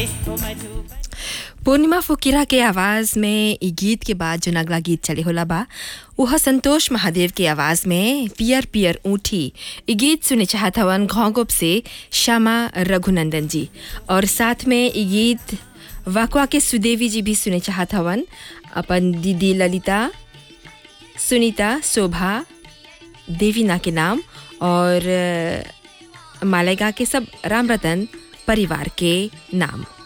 पूर्णिमा फुकीरा के आवाज़ में ई गीत के बाद जो अगला गीत चले होला बा वह संतोष महादेव के आवाज़ में पियर पियर ऊँठी ई गीत सुने चाहत हवन घोंगुप से श्यामा रघुनंदन जी और साथ में ई गीत वाकवा के सुदेवी जी भी सुने चाहत हवन अपन दीदी ललिता सुनीता शोभा देवीना के नाम और अ, मालेगा के सब राम रतन परिवार के नाम